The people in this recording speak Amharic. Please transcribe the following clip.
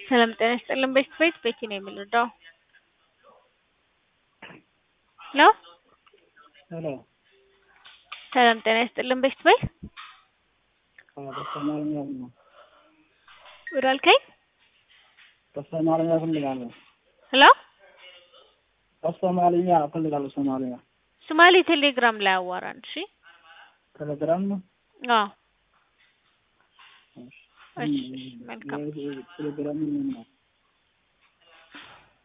ሰላም ጤና ይስጥልን። ቤት ቤት ቤቲ ነው የምንረዳው ነው። ሄሎ ሰላም ጤና ይስጥልን። ቤት ቤት በሶማልኛ ነው። ወደ አልከኝ በሶማልኛ እፈልጋለሁ። ሄሎ በሶማልኛ እፈልጋለሁ። ሶማልኛ ሶማሌ ቴሌግራም ላይ አዋራን። እሺ ቴሌግራም ነው። አዎ እሺ መልካም ቴሌግራም ምን ነው?